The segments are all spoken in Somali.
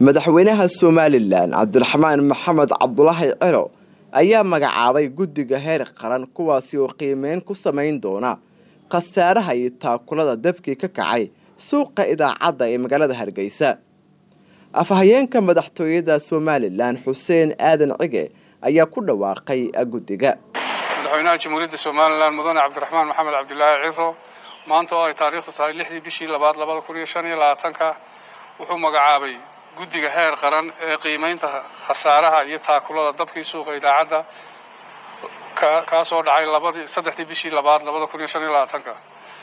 madaxweynaha somalilan cabdiraxmaan maxamed cabdulaahi ciro ayaa magacaabay guddiga heer qaran kuwaasi oo qiimeyn ku samayn doona khasaaraha iyo taakulada dabkii ka kacay suuqa idaacadda ee magaalada hargeysa afhayeenka madaxtooyada somalilan xuseen aadan cige ayaa ku dhawaaqay guddiga madaxweynaha jamhuuriyadda somalilan mudane cabdiraxmaan maxamed cabdilaahi ciro maanta oo ay taariikhdu tahay lixdii bishii labaad labada kun iyo shan iyo labaatanka wuxuu magacaabay guddiga heer qaran ee qiimeynta khasaaraha iyo taakulada dabkii suuqa idaacadda kaasoo dhacay labadii saddexdii bishii labaad labada kun iyo shan iyo labaatanka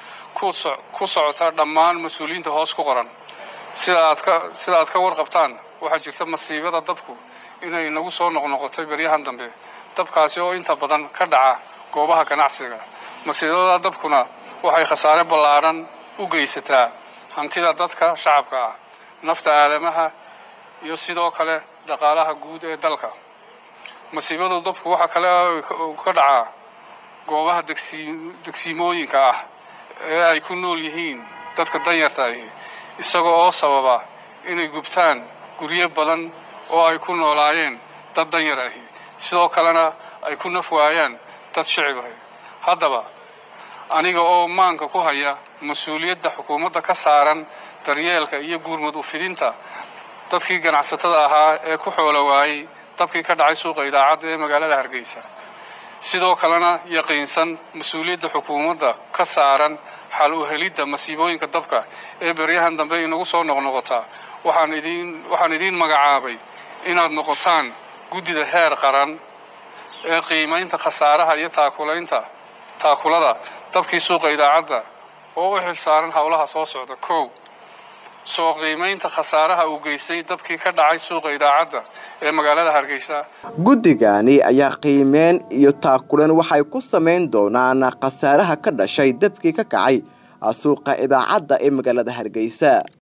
ku socota dhammaan mas-uuliyiinta hoos ku qoran sida aad ka sida aad ka warqabtaan waxaa jirta masiibada dabku inay nagu soo noqnoqotay beryahan dambe dabkaasi oo inta badan ka dhaca goobaha ganacsiga masiibada dabkuna waxay khasaare ballaadhan u geysataa hantida dadka shacabka ah nafta aadamaha iyo sidoo kale dhaqaalaha guud ee dalka masiibadu dabku waxaa kale ka dhacaa goobaha degsiimooyinka ah ee ay ku nool yihiin dadka danyarta ahi isaga oo sababa inay gubtaan guryo badan oo ay ku noolaayeen dad danyar ahi sidoo kalena ay ku naf waayaan dad shicib ahi haddaba aniga oo maanka ku haya mas-uuliyadda xukuumadda ka saaran daryeelka iyo guurmud ufidinta dadkii ganacsatada ahaa ee ku xoolo waayey dabkii ka dhacay suuqa idaacadda ee magaalada hargeysa sidoo kalena yaqiinsan mas-uuliyadda xukuumadda ka saaran xal u helidda masiibooyinka dabka ee beryahan dambe inagu soo noqnoqotaa waxaan idiin waxaan idiin magacaabay inaad noqotaan guddida heer qaran ee qiimaynta khasaaraha iyo taakulaynta taakulada dabkii suuqa idaacadda oo u xil saaran howlaha soo socda kow soo qiimaynta khasaaraha uu geystay dabkii ka dhacay suuqa idaacadda ee magaalada hargeysa guddigani ayaa qiimeyn iyo taakuleen waxay ku samayn doonaan khasaaraha ka dhashay dabkii ka kacay suuqa idaacadda ee magaalada hargeysa